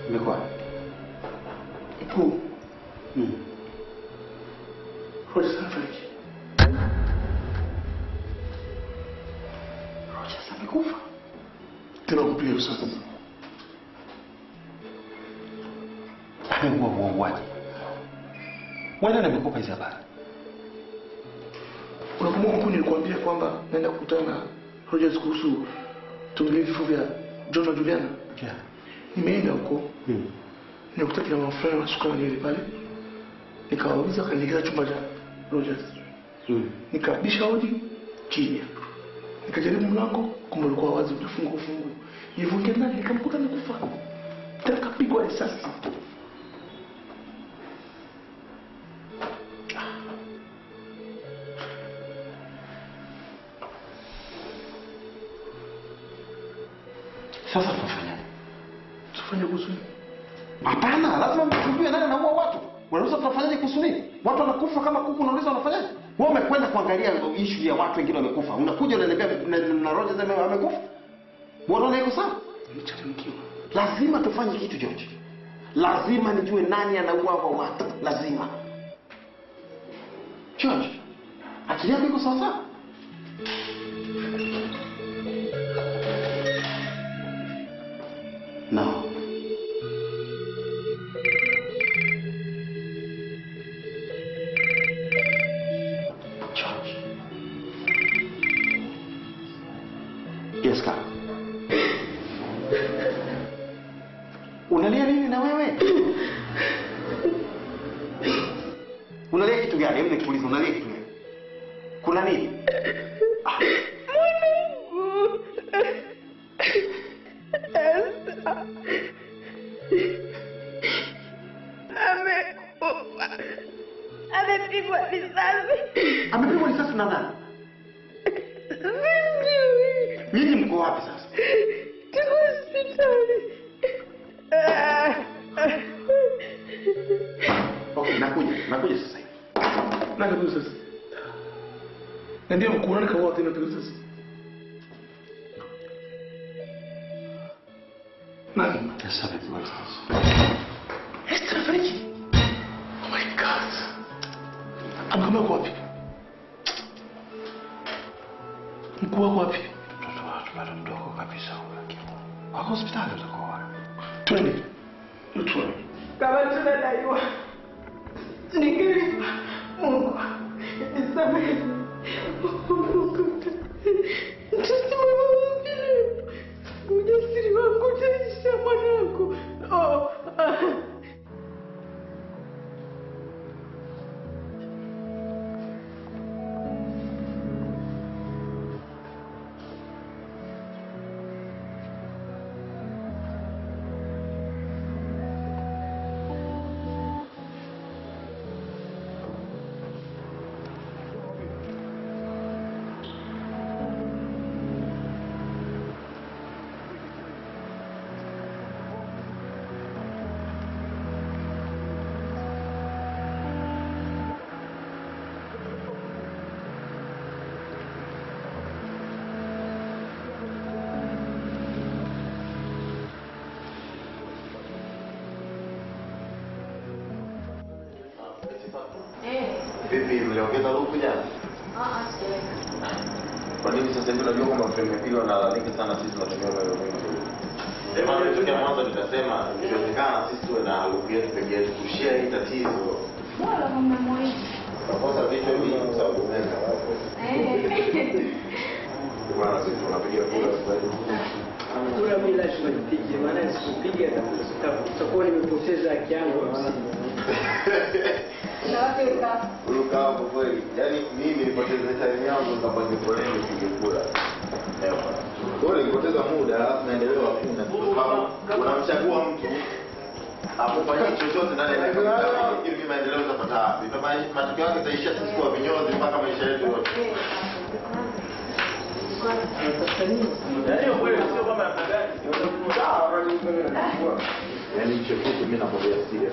Imekuwa. Mkuu, Mm. Rogers amefariki. Rogers amekufa. Tena kupiga risasi. Amekuwa muuaji. Wewe nani amekupa hizi habari? Unakumbuka mkuu, nilikwambia kwamba naenda kukutana na Rogers kuhusu tuongelee vifo vya John na Juliana. Yeah. Nimeenda huko Mm. nikuta kina mama fulani wanasuka nywele pale, nikawauliza, wakanielekeza chumba cha Rogers. Mm. Nikabisha hodi kimya, nikajaribu mlango, kumbe ulikuwa wazi, ujafungwa ufungu. Nilivyoingia ndani nikamkuta amekufa, tena kapigwa risasi. Sasa tunafanyaje? Tufanye kuhusu nini? Hapana, lazima mtujue nani anaua watu. Unauliza tunafanyaje kuhusu nini? Watu wanakufa kama kuku, unauliza wanafanyaje? Wewe umekwenda kuangalia issue ya watu wengine wamekufa. Unakuja unaniambia na, na Rogers ame- amekufa. Wewe unaona iko sawa? Nimechanganyikiwa. Lazima tufanye kitu George. Lazima nijue nani anaua hao watu. Lazima. George, akili yako iko sawa sawa? No. George. Yes, Carl. Unalia nini na wewe? Unalia kitu gani? Hebu nikuulize, unalia kitu gani? Kuna nini? Ah, Amekufa. Amepigwa risasi. amepigwa risasi na nani? Sijui. Nyinyi mko wapi sasa? Tuko hospitali. Ah, ah. Okay, nakuja, nakuja sasa hivi. Nani kapigwa risasi? Na ndio mkuu, nani kaua tena kapigwa risasi? Nani? Sasa amepigwa risasi. Esther amefariki. Oh my God. Amekwambia uko wapi? Mkuu wako wapi? Mtoto watu bado mdogo kabisa huyo akiwa. Wako hospitali utakuwa. Twende. Twende. Kama tunadaiwa nikilipa, Mungu nisamehe. Mungu tusimame mbele. Ujasiri wangu utaisha mwanangu. Oh, ah. Vipi, mliongeza luku jana? Kwa nini sasa hivi unajua kwamba tumepigwa na lalamika sana sisi tunatumia umeme mwingi? Sema tokea mwanzo nikasema ikiwezekana sisi tuwe na luku yetu peke yetu kushare hii tatizo. Nakosa vitu hivi kwa sababu umeme hawapo. Ndio maana sisi tunapiga kura sasa hivi. kura mi lazima nipige, maana nisipopiga takuwa nimepoteza haki yangu. Luka hapo kweli. Yaani mimi nilipoteza time yangu nikapange foleni nipige kura. Ewa. Kwa hiyo nilipoteza muda alafu maendeleo hakuna. Sababu unamchagua mtu akufanyia chochote ndani ya dakika kumi hivi maendeleo utapata wapi? Ndio maana matokeo yake itaishia sisi kuwa vinyozi mpaka maisha yetu yote. Yaani hicho kitu mimi nakwambia serious.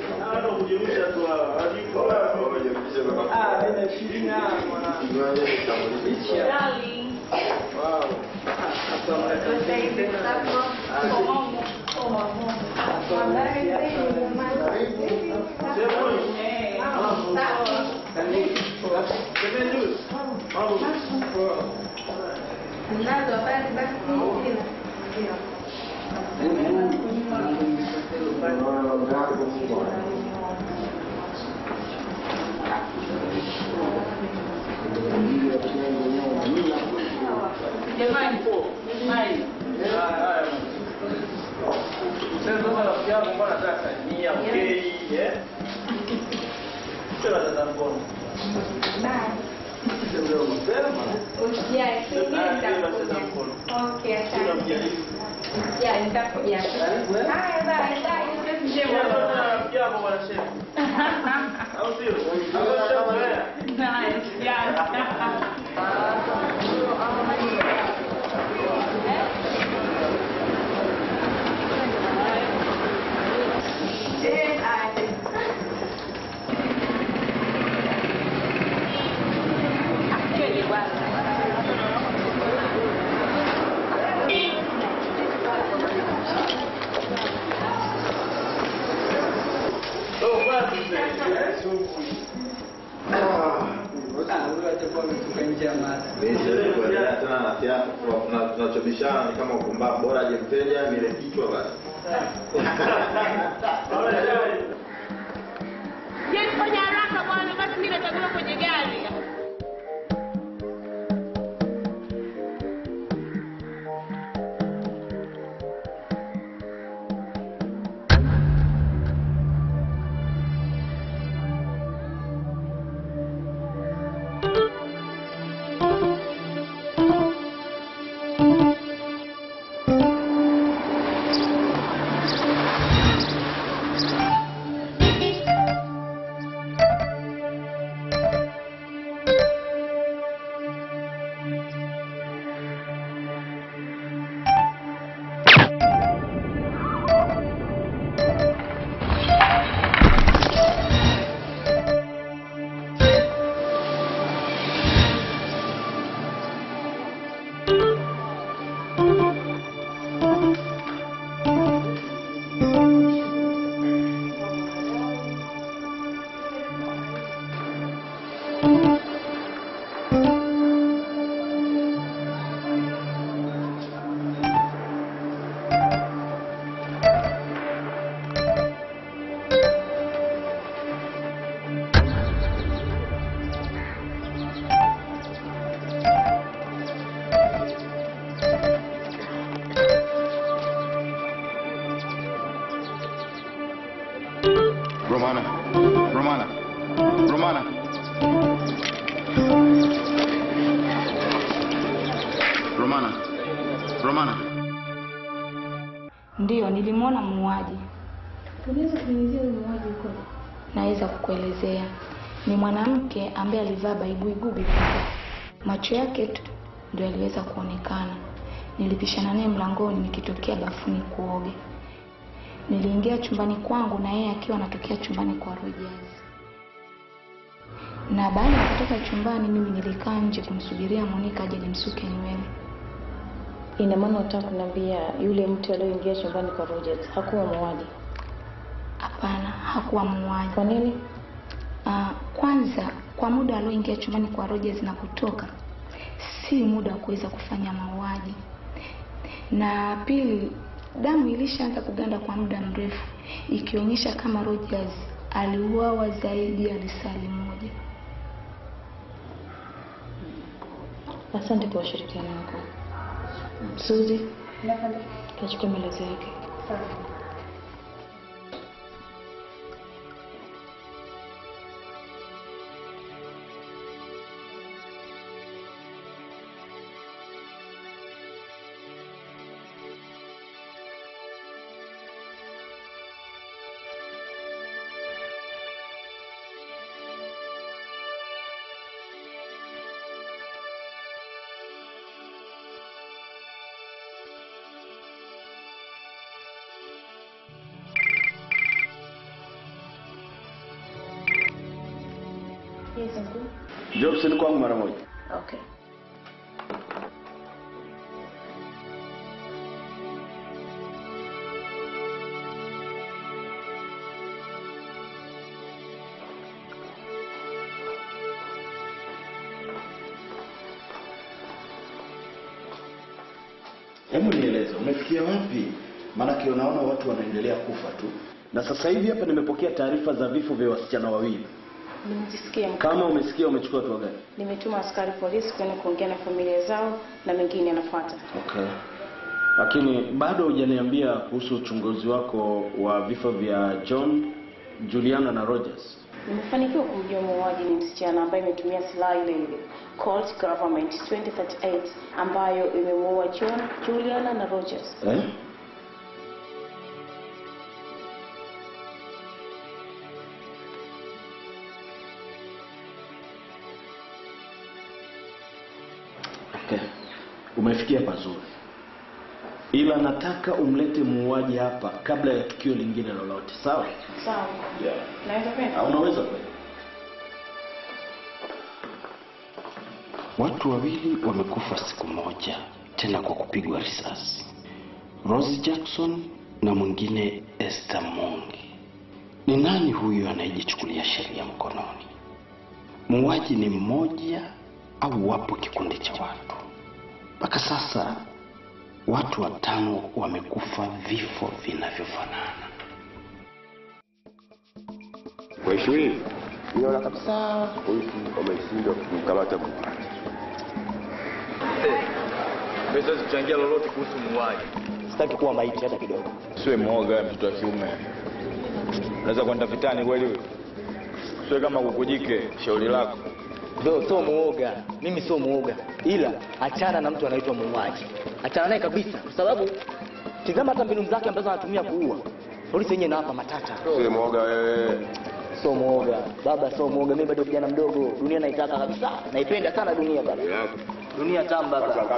Ah, mimi nashinda mwana. Kinywaji kitambulisho. Wow. Ah, hapa mnataka tena. Hapa Mnazo habari basi sina. Jamani, hai. Haya. Sasa kama rafiki yangu mbona sasa ni okay, eh? Sasa dada mkono. Ndio mapema. Usijali, nitakuja. Okay, asante. Ya, nitakuja. Haya, bye, bye. Njema. Rafiki yako bwana shefu. Au sio? Au sio? Eh, haya. Oh, basi sasa. huyo atakuwa ametoka nje ya mada. Mimi siwezi kuendelea tena na siasa. Tuna- Tunachobishana ni kama upumbavu, bora aje mteja nile kichwa basi. Je, fanya haraka bwana, basi mimi natakiwa kwenye gari. Romana. Romana. Romana. Romana. Romana. Ndiyo, nilimwona muuaji. Unaweza kunielezea huyu muuaji uko? Naweza kukuelezea. Ni mwanamke ambaye alivaa baibui gubi kubwa. Macho yake tu ndio yaliweza kuonekana. Nilipishana naye mlangoni nikitokea bafuni kuoga. Niliingia chumbani kwangu na yeye akiwa anatokea chumbani kwa Rogers. Na baada ya kutoka chumbani, mimi nilikaa nje kumsubiria Monica aje nimsuke nywele. Ina maana unataka kuniambia yule mtu aliyoingia chumbani kwa Rogers hakuwa muuaji? Hapana, hakuwa muuaji. Kwa nini? Ah, kwanza kwa muda alioingia chumbani kwa Rogers na kutoka si muda wa kuweza kufanya mauaji, na pili, damu ilishaanza kuganda kwa muda mrefu, ikionyesha kama Rogers aliuawa zaidi ya lisali moja. Asante kwa ushirikiano wako. Suzi, kachukua maelezo yake. Yes, uncle. Njoo ofisini kwangu mara moja. Okay. Hebu nieleze, umefikia wapi? Maanake unaona watu wanaendelea kufa tu, na sasa hivi hapa nimepokea taarifa za vifo vya wasichana wawili. Nimejisikia mkuu. Kama umesikia, umechukua hatua gani? Nimetuma askari polisi kwenda kuongea na familia zao na mengine yanafuata. Okay. Lakini bado hujaniambia kuhusu uchunguzi wako wa vifo vya John, Juliana na Rogers. Nimefanikiwa kumjua muuaji ni msichana ambaye imetumia silaha ile ile Colt Government 2038 ambayo imemuua John, Juliana na Rogers. Eh? Okay. Umefikia pazuri, ila nataka umlete muuaji hapa kabla ya tukio lingine lolote, sawa? Sawa. Yeah. Naweza kwenda? Ah, Unaweza kweli. Watu wawili wamekufa siku moja, tena kwa kupigwa risasi. Rose Jackson na mwingine Esther Mongi. Ni nani huyu anayejichukulia sheria mkononi? Muuaji ni mmoja au wapo kikundi cha watu? Mpaka sasa watu watano wamekufa vifo vinavyofanana. Mheshimiwa, niona kabisa polisi wameshindwa kumkamata muuaji. Siwezi kuchangia lolote kuhusu muuaji. Sitaki kuwa maiti hata kidogo. Siwe mwoga mtoto wa kiume. Unaweza kwenda vitani kweli wewe? Siwe kama kukujike, shauri lako. Ndio, sio muoga. Mimi sio muoga, ila achana na mtu anaitwa muuaji, achana naye kabisa, kwa sababu tizama hata mbinu zake ambazo anatumia kuua. Polisi yenyewe inawapa matata. Siwe mwoga wewe. Sio muoga baba, sio muoga. Mimi bado kijana mdogo, dunia naitaka kabisa, naipenda sana dunia baba, dunia tamu baba.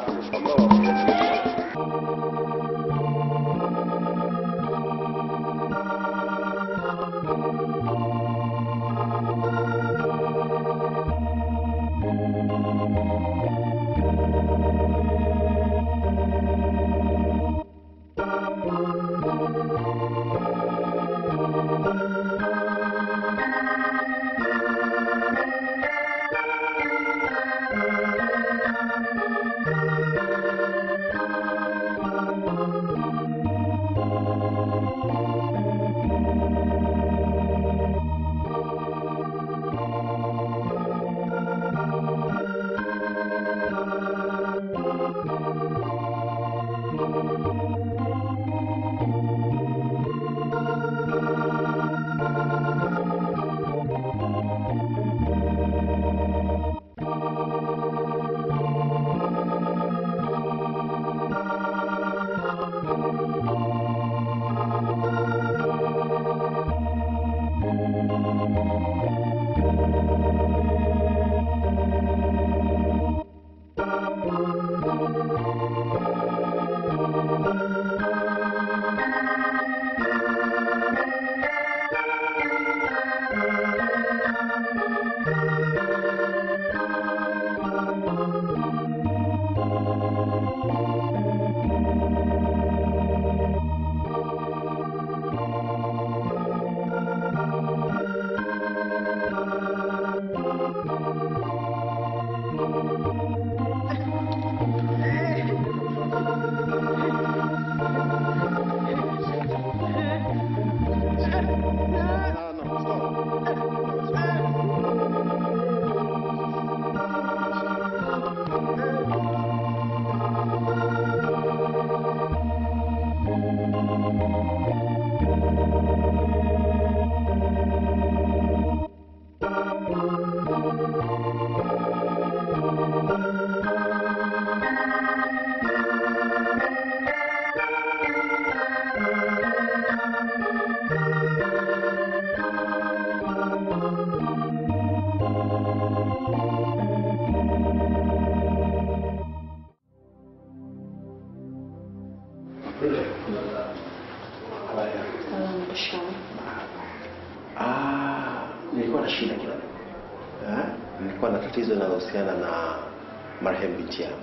Ah, nilikuwa na shida kidogo. Eh? Nilikuwa na tatizo linalohusiana na marehemu binti yangu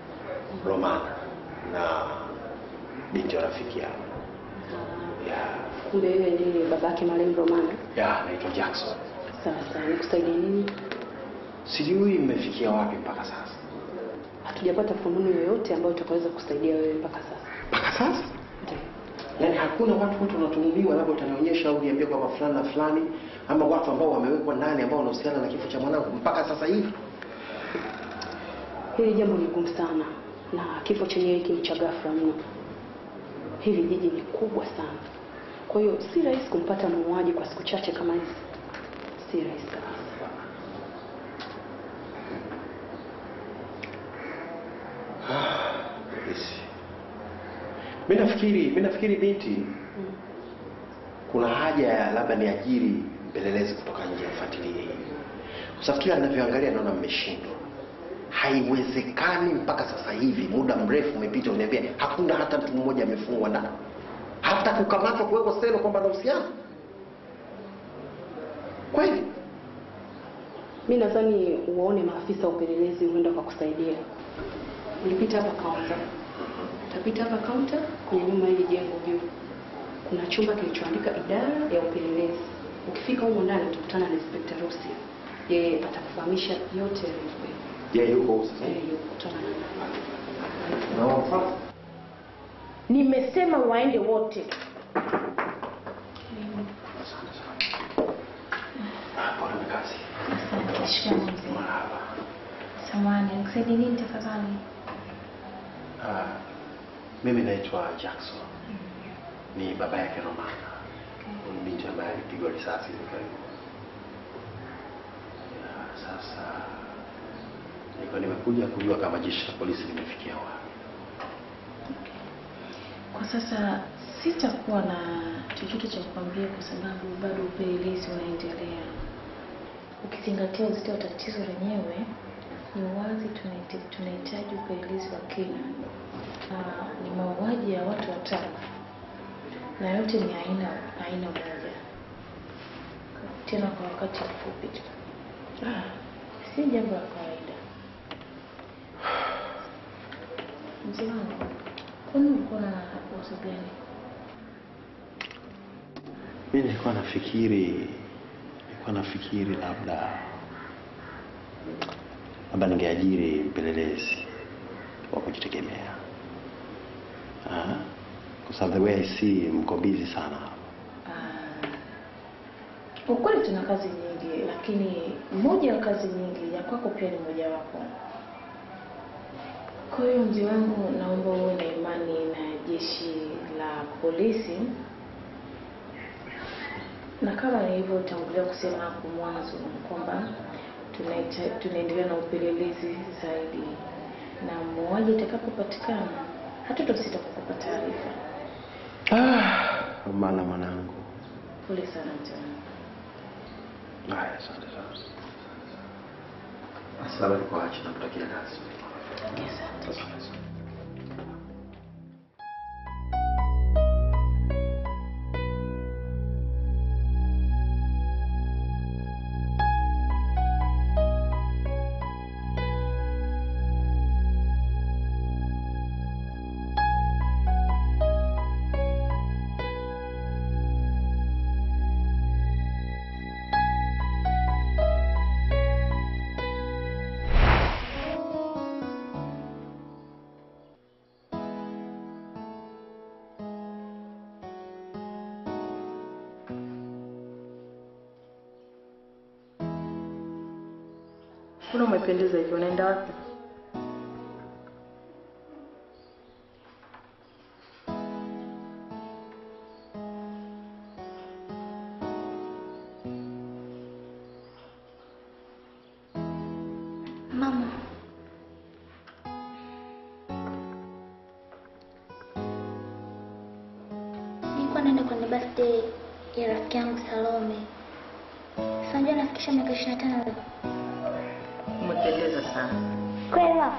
Romana na binti wa rafiki yangu. Yeah. Kumbe wewe ndiye babake marehemu Romana. Yeah, naitwa Jackson. Sasa nikusaidia nini? Sijui mmefikia wapi mpaka sasa. hatujapata fununu yoyote ambayo itakaweza kusaidia wewe mpaka sasa. mpaka sasa yaani hakuna watu wote wanatuhumiwa labda utanionyesha au niambie kwamba fulani na fulani ama watu ambao wamewekwa ndani ambao wanahusiana na kifo cha mwanangu mpaka sasa hivi Hili jambo ni gumu sana na kifo chenyewe hiki ni cha ghafla mno. Hili jiji ni kubwa sana, kwa hiyo si rahisi kumpata muuaji kwa siku chache kama hizi, si rahisi kabisa. Yes. mi nafikiri mi nafikiri binti kuna haja ya labda niajiri mpelelezi kutoka nje afuatilie hili kwa sababu kila ninavyoangalia naona mmeshindwa haiwezekani mpaka sasa hivi muda mrefu umepita uniambia hakuna hata mtu mmoja amefungwa ndani hata kukamatwa kuwekwa selo kwamba anahusiana kweli Mi nadhani uwaone maafisa wa upelelezi huenda wakakusaidia. Ulipita hapa kaunta, utapita hapa kaunta kwenye nyuma hili jengo juu, kuna chumba kilichoandika idara ya upelelezi. Ukifika humo ndani utakutana na Inspector Rusi, yeye atakufahamisha yote yaliyokuwepo. yeye yuko huko sasa Eh, yuko kutana na Naomba. Nimesema waende wote. Pole na kazi. Shikamoo mzee. Samahani, nikusaidie nini tafadhali? Ah, mimi naitwa Jackson. Ni baba yake Romana. Huyu binti ambaye alipigwa risasi hivi karibuni. Ya, Sasa nilikuwa nimekuja kujua kama jeshi la polisi limefikia wapi. Kwa sasa sitakuwa na chochote cha kukwambia kwa sababu bado upelelezi unaendelea. Ukizingatia uzito wa tatizo lenyewe, ni wazi tunahitaji tunahitaji upelelezi wa kina. Ah, ni mauaji ya watu watano na yote ni aina aina moja, tena kwa wakati mfupi tu. Ah, si jambo la kawaida. Mzee wangu, kwani ulikuwa na wazo gani? Mimi nilikuwa nafikiri nilikuwa nafikiri labda labda ningeajiri mpelelezi wa kujitegemea. Ah, kwa sababu the way I see mko busy sana. Kwa kweli tuna kazi nyingi, lakini moja ya kazi nyingi ya kwako pia ni mojawapo. Kwa hiyo mzee wangu, naomba uwe na imani na jeshi la polisi, na kama nilivyotangulia kusema hapo mwanzo kwamba tunaita- tunaendelea na upelelezi zaidi, na muuaji itakapopatikana hatutasita kukupa taarifa. Ah, maana mwanangu. Pole sana mzee wangu. Haya, asante sana. Asalamu alaykum wa rahmatullahi wa barakatuh. Mbona umependeza hivyo? Unaenda wapi? Mama, nilikuwa naenda kwenye birthday ya rafiki yangu Salome. Sasa unajua nafikisha miaka ishirini na tano leo. Umependeza sana. Kweli mama?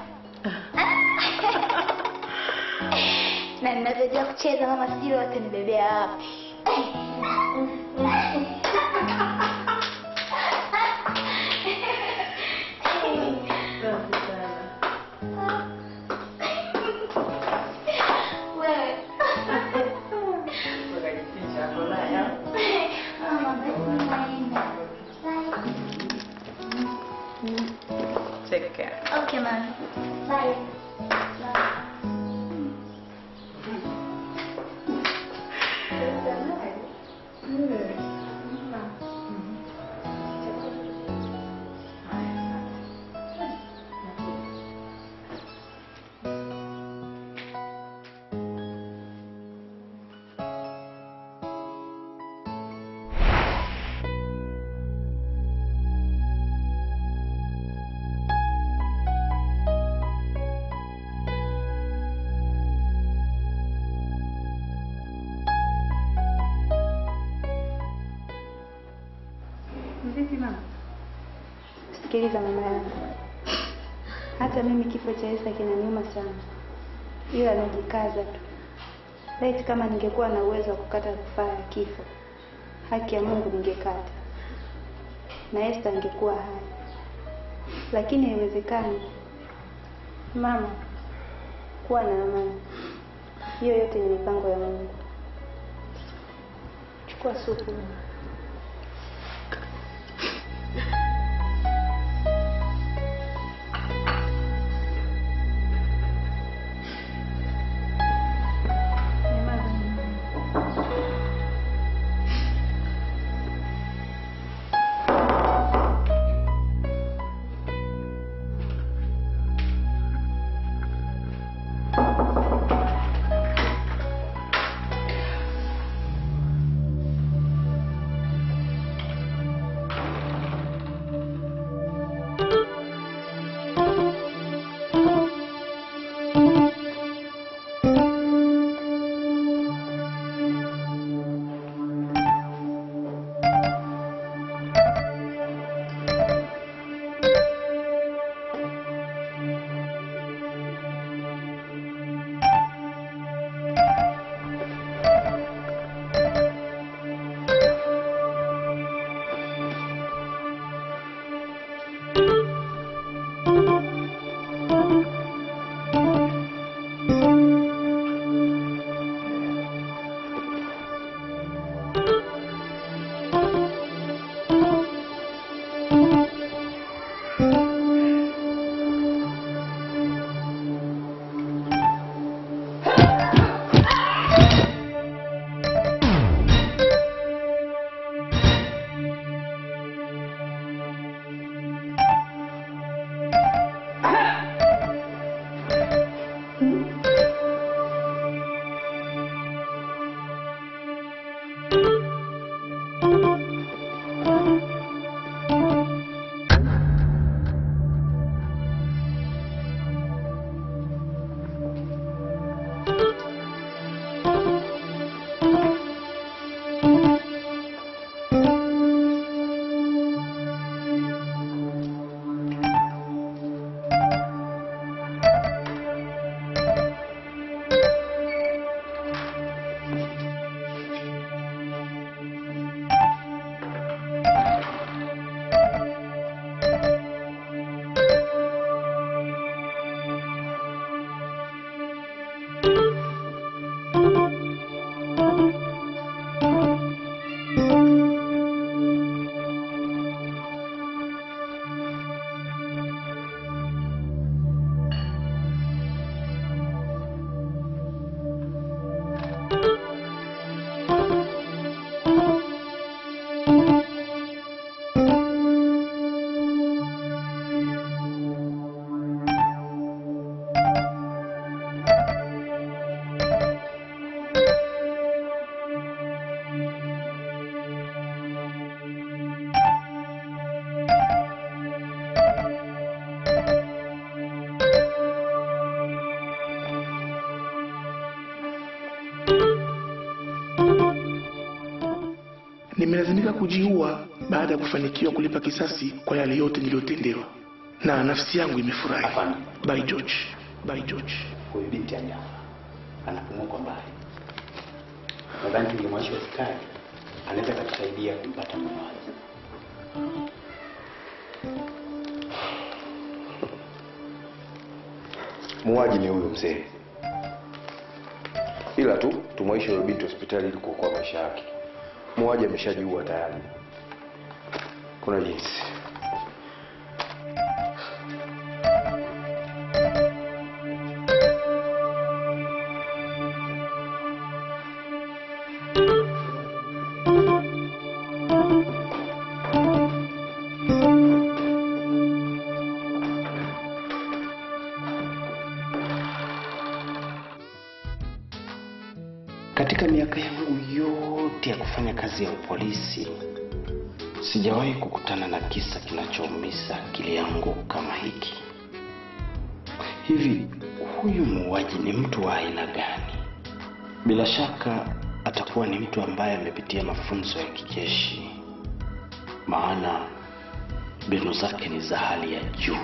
na ninavyojua kucheza mama, sijui wote nibebea wapi. Wewe. Mama, basi naenda. Bye. Take care. Okay, mama. Bye. Bye. Vipi mama? Sikiliza mama yangu, hata mimi kifo cha Esta kinaniuma sana, ila najikaza tu. Laiti kama ningekuwa na uwezo wa kukata rufaa ya kifo, haki ya Mungu ningekata na Esta angekuwa hai, lakini haiwezekani. Mama, kuwa na amani, hiyo yote ni mipango ya Mungu. Chukua supu. nimelazimika kujiua baada ya kufanikiwa kulipa kisasi kwa yale yote niliyotendewa, na nafsi yangu imefurahi. By George, by George. Huyu binti hajafa, anapumua kwa mbali. Nadhani tungemwaisha hospitali, anaweza katusaidia kumpata mamaji. Muuaji ni huyo mzee, ila tu tumwaishe huyo binti hospitali ili kuokoa maisha yake. Muuaji ameshajiua tayari. Kuna jinsi. miaka yangu yote ya kufanya kazi ya upolisi sijawahi kukutana na kisa kinachoumiza akili yangu kama hiki. Hivi huyu muuaji ni mtu wa aina gani? Bila shaka atakuwa ni mtu ambaye amepitia mafunzo ya kijeshi, maana mbinu zake ni za hali ya juu.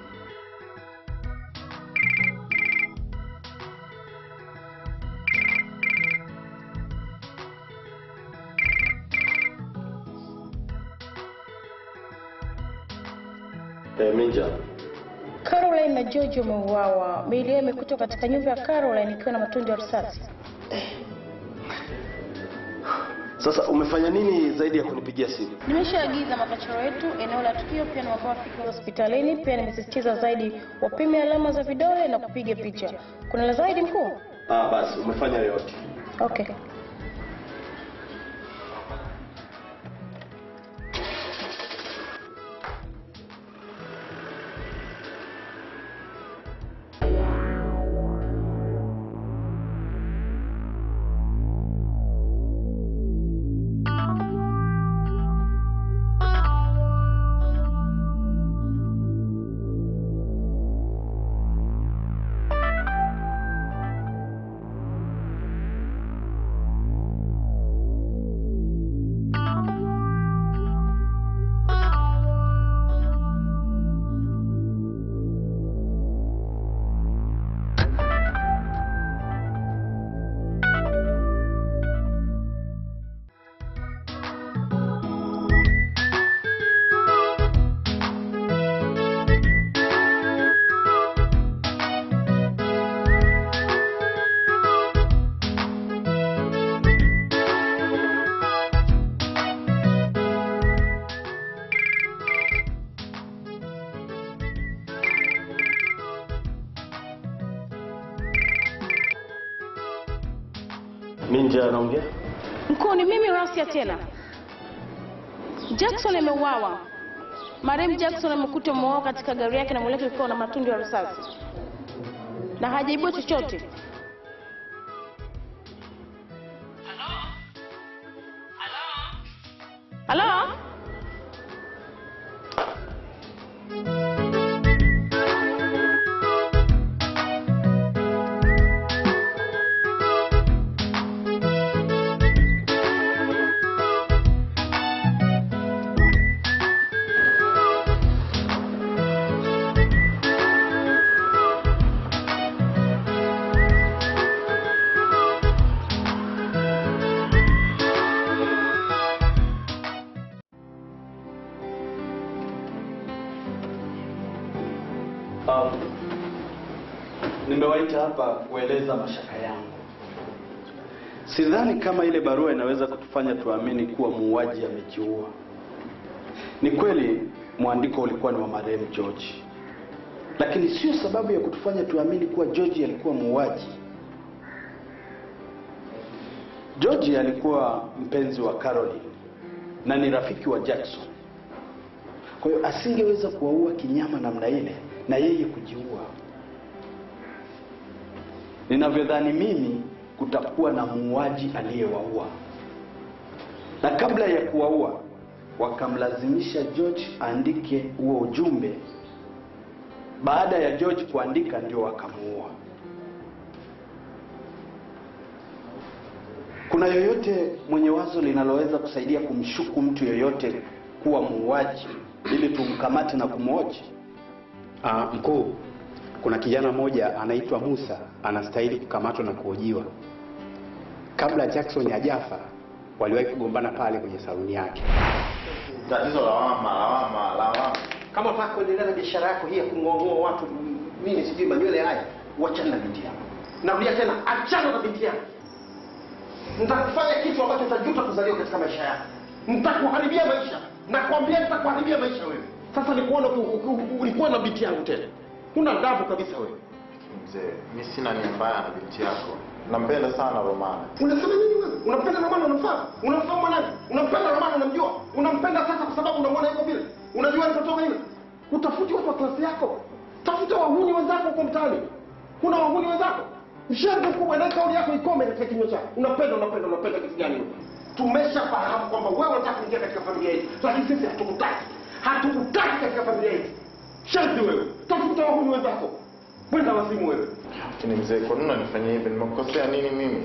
Eh, Minja, Caroline na George wameuawa. Miili yao imekutwa katika nyumba ya Caroline ikiwa na matundu ya risasi. sasa umefanya nini zaidi ya kunipigia simu? Nimeshaagiza makachoro yetu eneo la tukio, pia niwapa wafike hospitalini. Pia nimesisitiza zaidi wapime alama za vidole na kupiga picha. Kuna la zaidi mkuu? Ah, basi umefanya yote. Okay. Minja anaongea? Mkuu, ni mimi Rasia tena. Jackson ameuawa. Marehemu Jackson amekutwa ameuawa katika gari yake na mwili wake ukiwa na matundu ya risasi na hajaibua chochote. Halo? Um, nimewaita hapa kueleza mashaka yangu. Sidhani kama ile barua inaweza kutufanya tuamini kuwa muuaji amejiua. Ni kweli mwandiko ulikuwa ni wa marehemu George, lakini sio sababu ya kutufanya tuamini kuwa George alikuwa muuaji. George alikuwa mpenzi wa Caroline na ni rafiki wa Jackson. Kwa hiyo asingeweza kuwaua kinyama namna ile na yeye kujiua. Ninavyodhani mimi, kutakuwa na muuaji aliyewaua, na kabla ya kuwaua wakamlazimisha George aandike huo ujumbe. Baada ya George kuandika, ndio wakamuua. Kuna yoyote mwenye wazo linaloweza kusaidia kumshuku mtu yoyote kuwa muuaji ili tumkamate na kumwoji? Ah, mkuu, kuna kijana mmoja anaitwa Musa anastahili kukamatwa na kuhojiwa. Kabla Jackson hajafa, waliwahi kugombana pale kwenye saluni yake. Tatizo lawama, lawama, lawama. Kama unataka kuendelea na biashara yako hii ya kung'oang'oa watu nini sijui manywele haya, wachana na binti yako. Narudia tena, achana na binti yako. Nitakufanya kitu ambacho utajuta kuzaliwa katika maisha yako. Nitakuharibia maisha. Nakwambia nitakuharibia maisha wewe. Sasa nikuona ulikuwa na binti yangu tena. Huna adabu kabisa wewe. Mzee, mi sina nia mbaya na binti yako. Nampenda sana Romana. Unasema nini wewe? Unampenda Romana unamfahamu? Unamfahamu nani? Unampenda Romana unamjua? Unampenda sasa kwa sababu unamwona yuko vile. Unajua alipotoka yule? Utafuti watu wa klasi yako. Tafuta wahuni wenzako huko mtaani. Kuna wahuni wenzako? Mshenzi mkubwa, na kauli yako ikome katika kinywa chako. Unapenda, unapenda, unapenda kitu gani wewe? Tumeshafahamu kwamba wewe unataka kuingia katika familia yetu, lakini sisi hatukutaki, hatukutaki katika familia yetu. Shenzi wewe, tafuta wahuni wenzako, mwenda wazimu wewe. Lakini mzee, kwa nini unanifanyia hivi? Nimekukosea nini mimi?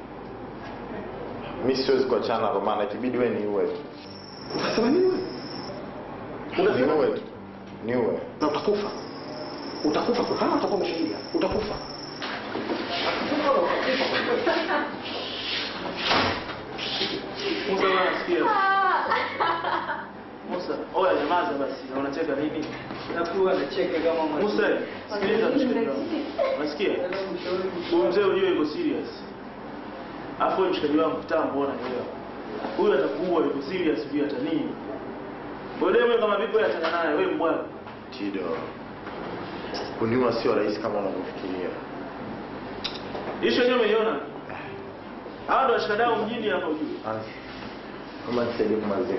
Mi siwezi kuachana na Romana, ikibidi wewe niue tu. Unasema nini wewe? Unasema Niue tu, niue. na utakufa, utakufa tu, kama utakuwa umeshahidia, utakufa. Musa bwana sikia. Musa, oya nyamaza basi. Na unacheka nini? Nakuwa nacheka kama mwana. Musa, sikiliza mshikaji wangu. Unasikia? Huyu mzee ujue yuko serious. Alafu wewe mshikaji wangu kitambo ona leo. Huyu atakuua yuko serious juu hata nini? Wewe demu kama vipi wewe achana naye wewe mbwana. Tido, kuniua sio rahisi kama unavyofikiria. Isho yenyewe umeiona? Hawa ndio washikadau mjini hapa ujue. Kama nisaidie kumalizia.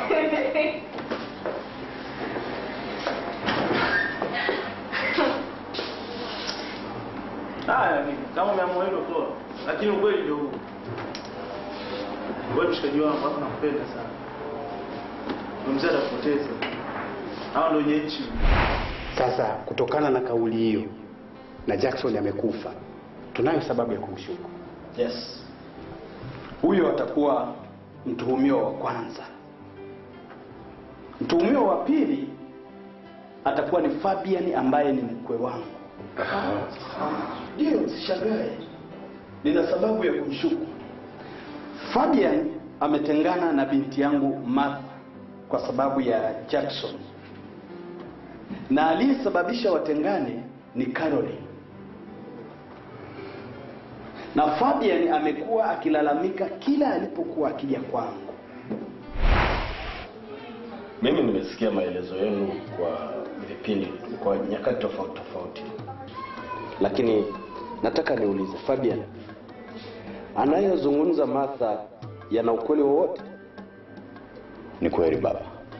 Haya mimi kama umeamua hilo toa. Lakini ukweli ndio huu. Wewe mshikaji wangu hapa nakupenda sana. Huyu Mzee atakupoteza. Hao ndio wenye nchi. Sasa kutokana na kauli hiyo na Jackson amekufa, tunayo sababu ya kumshuku. Yes. Huyo atakuwa mtuhumiwa wa kwanza. Mtuhumiwa wa pili atakuwa ni Fabian ambaye ni mkwe wangu. Ndio, msishangae, nina sababu ya kumshuku. Fabian ametengana na binti yangu Martha kwa sababu ya Jackson, na aliyesababisha watengane ni Caroline na Fabian amekuwa akilalamika kila alipokuwa akija kwangu. Mimi nimesikia maelezo yenu kwa vipindi, kwa nyakati tofauti tofauti, lakini nataka niulize Fabian, anayozungumza Martha yana ukweli wowote? Ni kweli baba,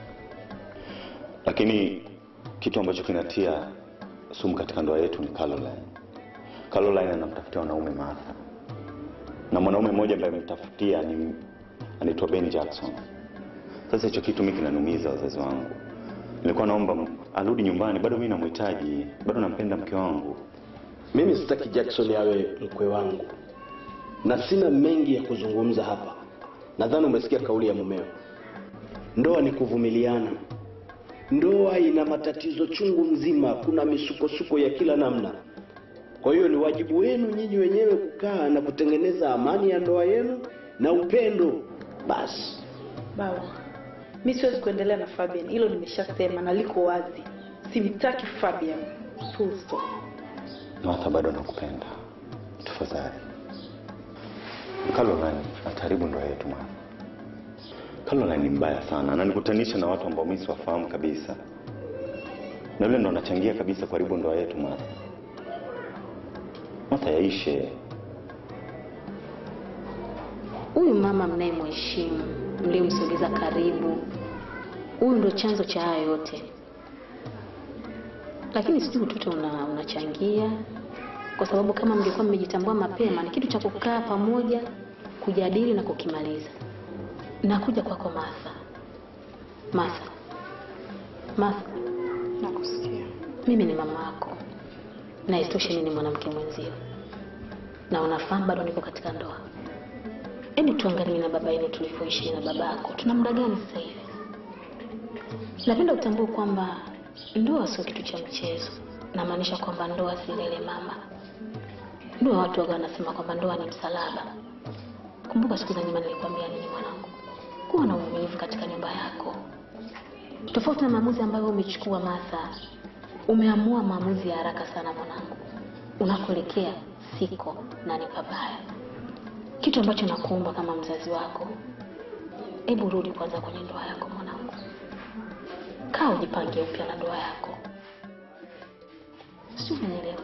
lakini kitu ambacho kinatia sumu katika ndoa yetu ni Caroline. Caroline anamtafutia wanaume Martha, na mwanaume mmoja ambaye amemtafutia ni anaitwa Ben Jackson. Sasa hicho kitu mimi kinaniumiza wazazi wangu. Nilikuwa naomba m- arudi nyumbani, bado mimi namhitaji, bado nampenda mke wangu. Mimi sitaki Jackson awe mkwe wangu, na sina mengi ya kuzungumza hapa. Nadhani umesikia kauli ya mumeo. Ndoa ni kuvumiliana. Ndoa ina matatizo chungu mzima, kuna misukosuko ya kila namna. Kwa hiyo ni wajibu wenu nyinyi wenyewe kukaa na kutengeneza amani ya ndoa yenu na upendo. Basi Bawa, mi siwezi kuendelea na Fabian, hilo nimeshasema na liko wazi. Simtaki Fabian. Full stop. Martha, bado nakupenda, tafadhali. Caroline ataharibu ndoa yetu mwana. Caroline ni mbaya sana, ananikutanisha na watu ambao mimi siwafahamu kabisa, na yule ndo anachangia kabisa kuharibu ndoa yetu Martha. Martha, yaishe. Huyu mama mnayemheshimu, mliyemsogeza karibu, huyu ndo chanzo cha haya yote. Lakini sijui utoto una, unachangia, kwa sababu kama mngekuwa mmejitambua mapema, ni kitu cha kukaa pamoja, kujadili na kukimaliza. Nakuja kwako Martha. Martha, Martha, Nakusikia. mimi ni mama yako na isitoshe mimi ni mwanamke mwenzio, na unafahamu bado niko katika ndoa. Hebu tuangalie na baba yenu tulivyoishi na babako, tuna muda gani sasa hivi? Napenda utambue kwamba ndoa sio kitu cha mchezo. Namaanisha kwamba ndoa si lele mama. Ndoa watu waga wanasema kwamba ndoa ni msalaba. Kumbuka siku za nyuma nilikwambia nini mwanangu? Kuwa na uvumilivu katika nyumba yako, tofauti na maamuzi ambayo umechukua Martha. Umeamua maamuzi ya haraka sana mwanangu, unakuelekea siko na ni pabaya. Kitu ambacho nakuomba kama mzazi wako, hebu rudi kwanza kwenye ndoa yako mwanangu, kaa ujipange upya na ndoa yako, sio? Unanielewa?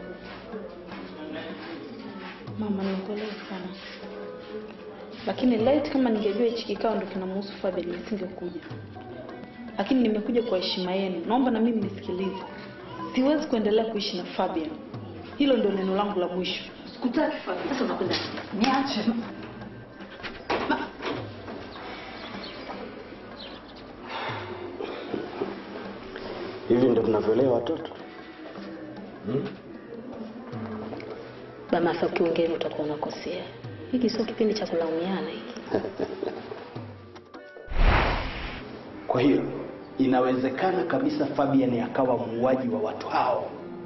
Mama, nimekuelewa sana, lakini light kama ningejua hichi kikao ndo kinamhusu Fabian nisingekuja, lakini nimekuja kwa heshima yenu. Naomba na mimi nisikilize, siwezi kuendelea kuishi na Fabian. Hilo ndio neno langu la mwisho. Sikutaki Fabi. Sasa unakwenda Niache. Hivi ndio tunavyolea watoto hmm? Bamasa, ukiongea hivyo utakuwa unakosea. Hiki sio kipindi cha kulaumiana hiki. Kwa hiyo inawezekana kabisa Fabian akawa muuaji wa watu hao.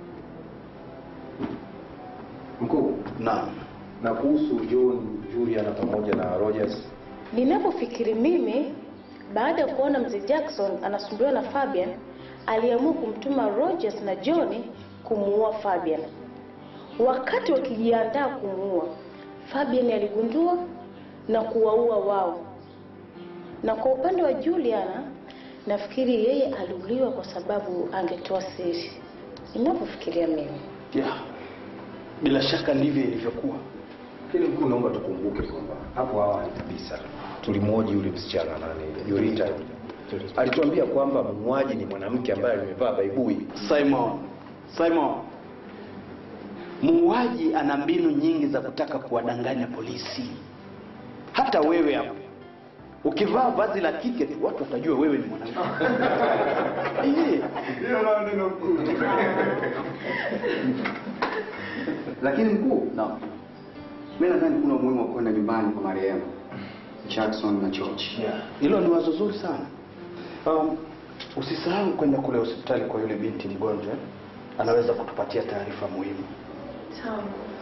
Mkuu, Naam. na kuhusu John, Juliana pamoja na Rogers, Ninapofikiri mimi, baada ya kuona mzee Jackson anasumbuliwa na Fabian, aliamua kumtuma Rogers na John kumuua Fabian. Wakati wakijiandaa kumuua, Fabian aligundua na kuwaua wao. Na kwa upande wa Juliana, nafikiri yeye aliuliwa kwa sababu angetoa siri. Ninapofikiria mimi. Yeah. Bila shaka ndivyo ilivyokuwa. lakini mkuu, naomba tukumbuke kwamba hapo awali kabisa tulimwoji yule msichana nani, Jorita alituambia kwamba muuaji ni mwanamke ambaye amevaa baibui. Simon, Simon, muuaji ana mbinu nyingi za kutaka kuwadanganya polisi. Hata wewe hapo ukivaa vazi la kike tu watu watajua wewe ni mwanamke. Eh. Hiyo nao neno mkuu. Lakini mkuu, no. Mimi nadhani kuna umuhimu wa kwenda nyumbani kwa marehemu Jackson na George. Yeah. Hilo ni wazo zuri sana. Um, usisahau kwenda kule hospitali kwa yule binti mgonjwa, anaweza kutupatia taarifa muhimu. Sawa.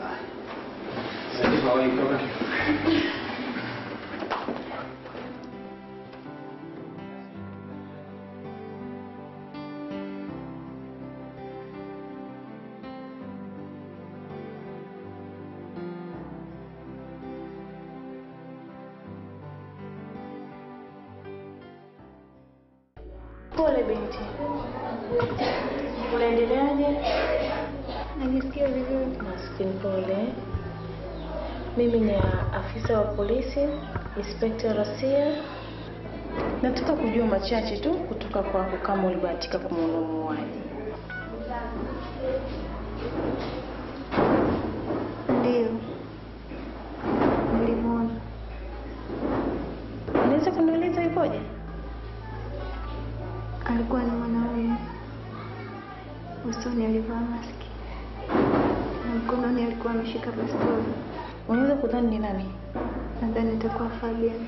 Pole binti. Unaendeleaje? Najisikia vizuri. Maskini pole. Mimi ni afisa wa polisi, Inspector Rasia. Nataka kujua machache tu kutoka kwako kama ulibahatika kumwona muuaji. Ndio. Nilimwona. Unaweza kunieleza ikoje? Alikuwa ni mwanaume. Usoni alivaa maski. Na mkononi alikuwa ameshika bastola. Unaweza kudhani ni nani? Nadhani itakuwa Fabian.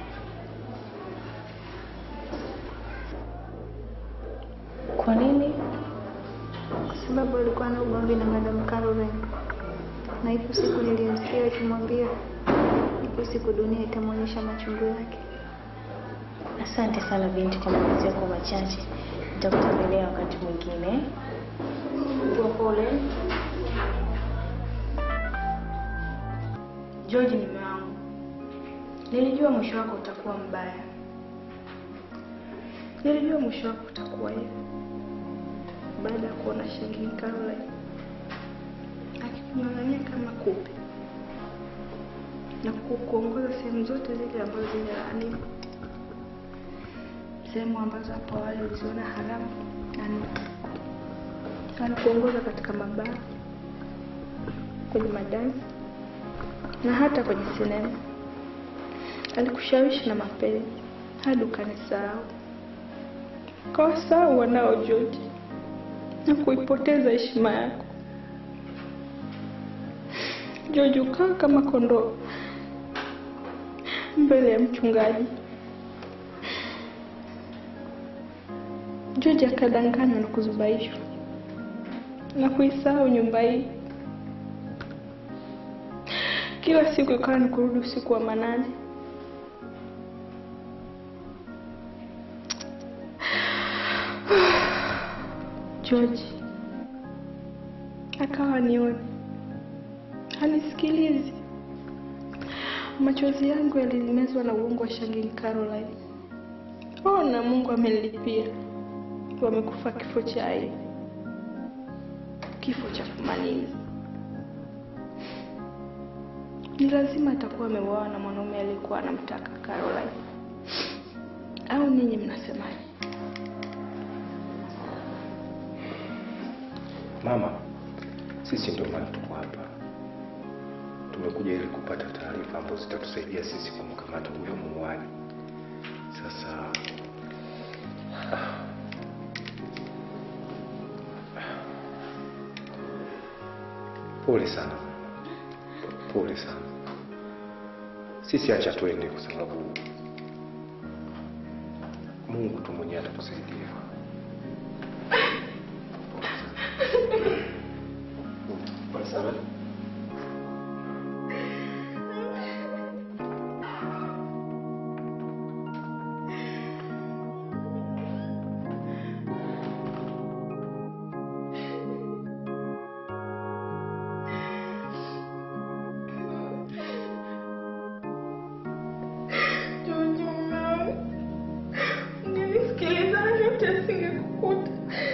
Kwa nini? Kwa sababu alikuwa na ugomvi na Madam Caroline. Na ipo siku nilimsikia akimwambia ipo siku dunia itamwonyesha machungu yake. Asante sana binti kwa maelezo yako machache. Nitakutembelea wakati mwingine. Kuwa pole. George ni mume wangu. Nilijua mwisho wako utakuwa mbaya. Nilijua mwisho wako utakuwa hivi. Baada ya kuona Shangini Caroline akikung'ang'ania kama kupe na kukuongoza sehemu zote zile ambazo zimelaaniwa, sehemu ambazo hapo awali uliziona haramu, yani anakuongoza katika mabaa, kwenye madansi na hata kwenye sinema. Alikushawishi na mapenzi hadi ukanisahau, kawasahau wanao George na kuipoteza heshima yako. George ukawa kama kondoo mbele ya mchungaji. George akadanganywa na kuzubaishwa na kuisahau nyumba hii. Kila siku ikawa ni kurudi usiku wa manane. George akawa nioni, hanisikilizi. Machozi yangu yalimezwa na uongo wa Shangini Caroline. Oh, na Mungu amenilipia, wamekufa kifo cha aibu, kifo cha kumaliza. Ni lazima atakuwa ameuawa na mwanaume aliyekuwa anamtaka Caroline, au ninyi mnasemaje? Mama, sisi ndio maana tuko hapa. tumekuja ili kupata taarifa ambazo zitatusaidia sisi kumkamata huyo muuaji. Sasa pole sana, pole sana. Sisi acha twende, kwa sababu Mungu tu mwenyewe atatusaidia. Pole sana. Ungenisikiliza yote asingekukuta.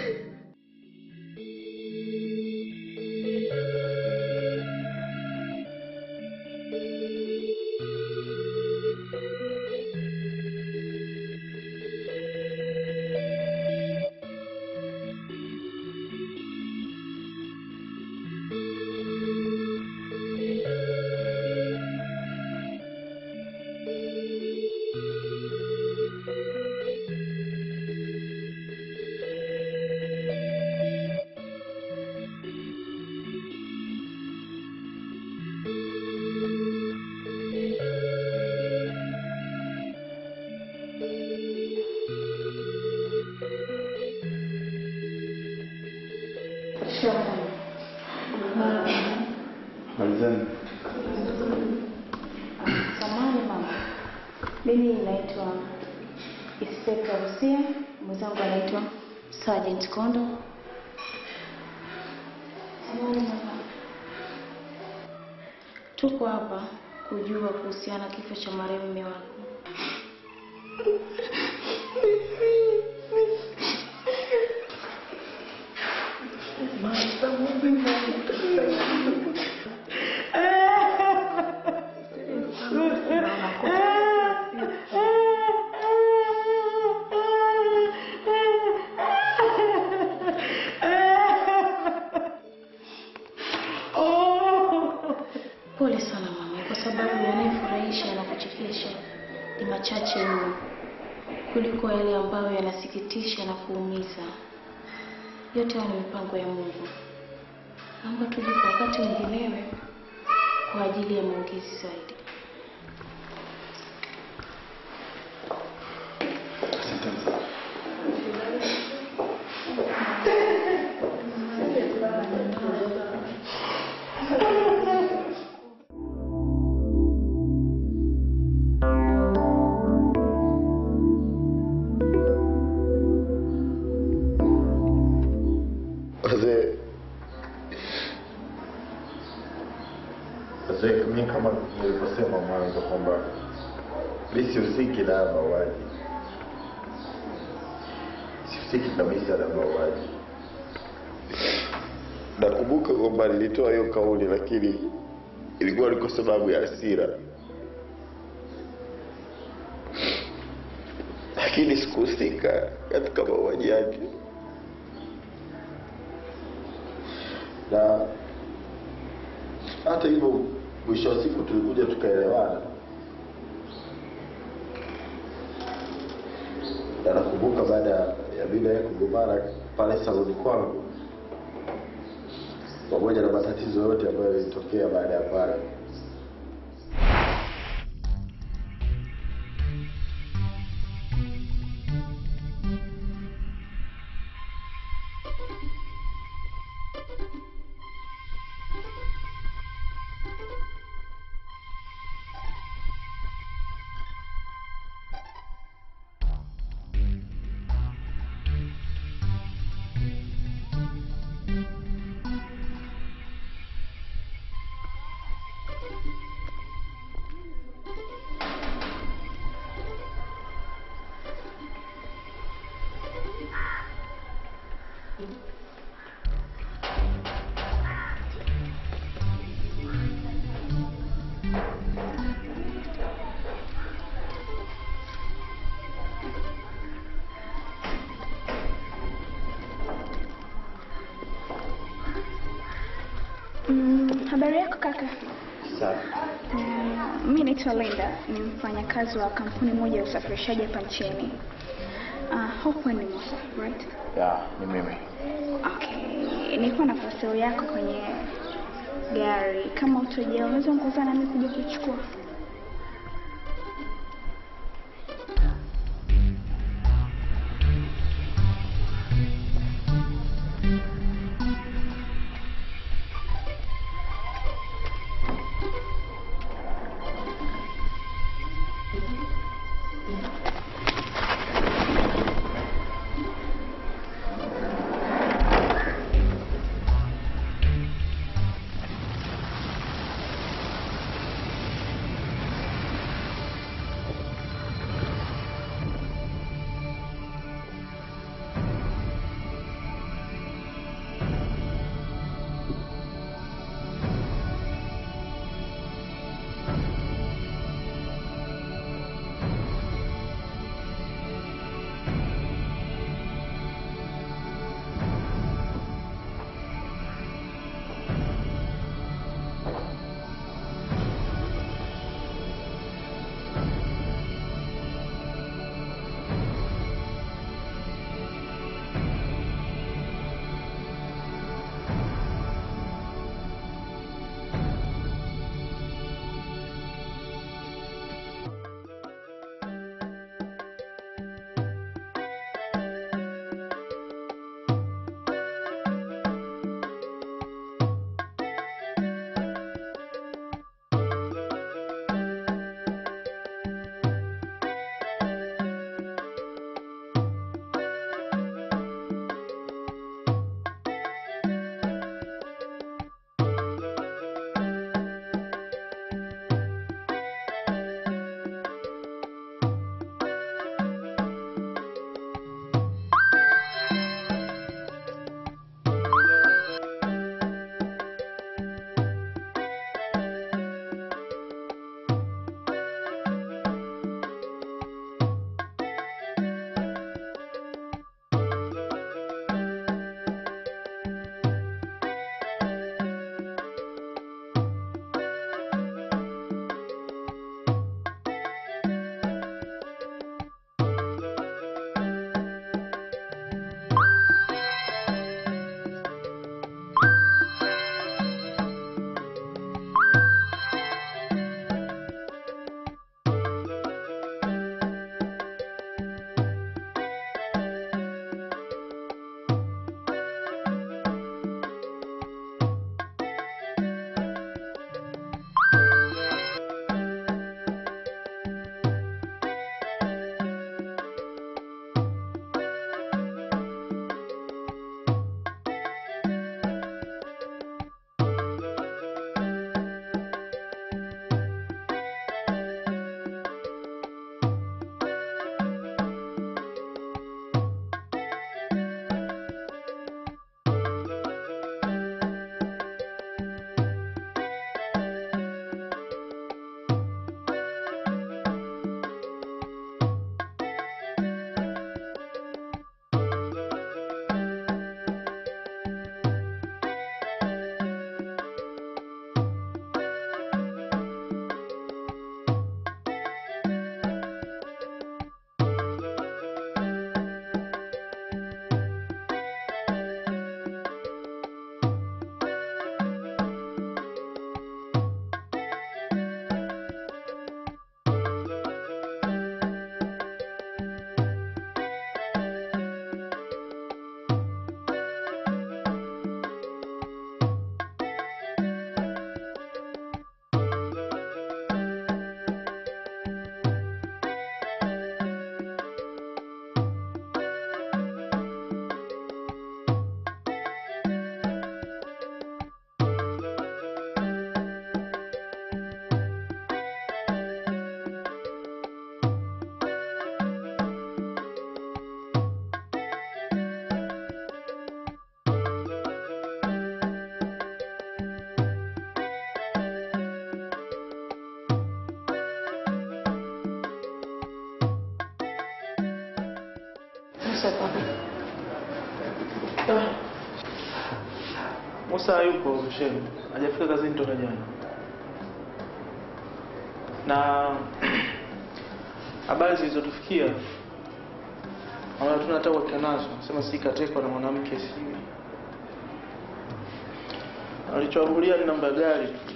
Malizani. Samahani mama, mimi naitwa Inspector Rusia, mwenzangu anaitwa Sergeant Kondo. Samahani mama, tuko hapa kujua kuhusiana na kifo cha marehemu mume wako. Pole sana mama, kwa sababu yanayofurahisha na kuchekesha ni machache mno kuliko yale ambayo yanasikitisha na kuumiza. Yote hayo ni mipango ya Mungu. Naomba tuje kwa wakati mwinginewe kwa ajili ya maongezi zaidi. Wazee, wazee, mimi kama nilivyosema mwanzo kwamba mi sihusiki na haya mauaji, sihusiki kabisa na mauaji. Nakumbuka kwamba nilitoa hiyo kauli, lakini ilikuwa ni kwa sababu ya hasira, lakini sikuhusika katika mauaji yake. na hata hivyo mwisho wa siku tulikuja tukaelewana na nakumbuka baada ya mimi naye kugombana pale saloni kwangu pamoja na matatizo yote ambayo yalitokea baada ya pale Mm, habari yako kaka? Safi. Mm, mi naitwa Linda, ni mfanyakazi wa kampuni moja ya usafirishaji hapa nchini. Uh, hope ni Musa, right? Ya, ni mimi. Okay. Nilikuwa na parcel yako kwenye gari. Kama utojea, unaweza kuongozana nami kuja kuchukua? Musa papa. Musa hayupo shemu, hajafika kazini toka jana. na habari zilizotufikia ambayo tuna hata uhakika nazo, sema si katekwa na mwanamke, sijui alichoambulia ni namba ya gari tu.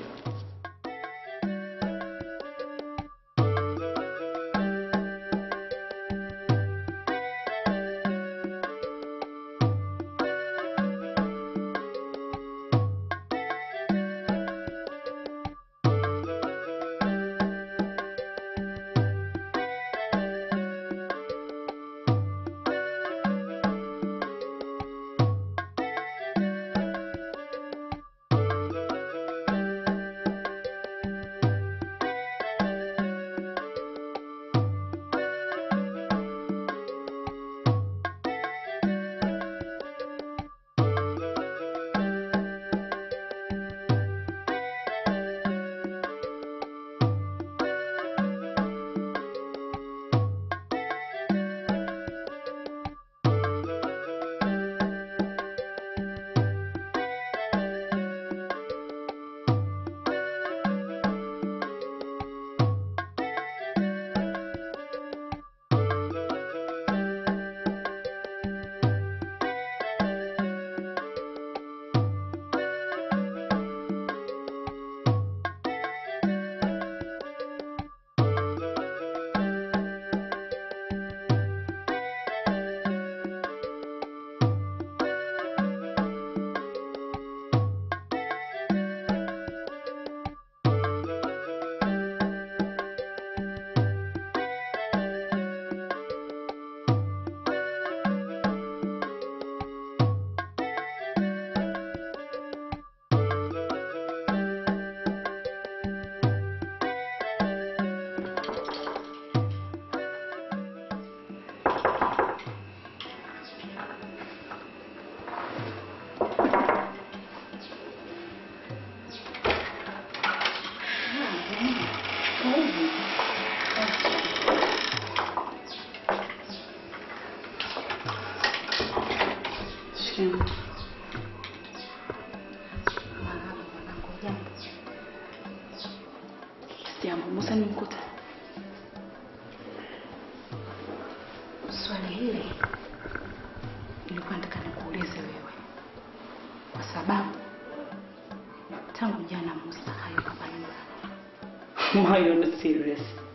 Jambo, Musa nimkuta. Swali hili nilikuwa nataka nikuulize wewe, kwa sababu tangu jana Musa hayuko hapa nyumbani. Why you're not serious?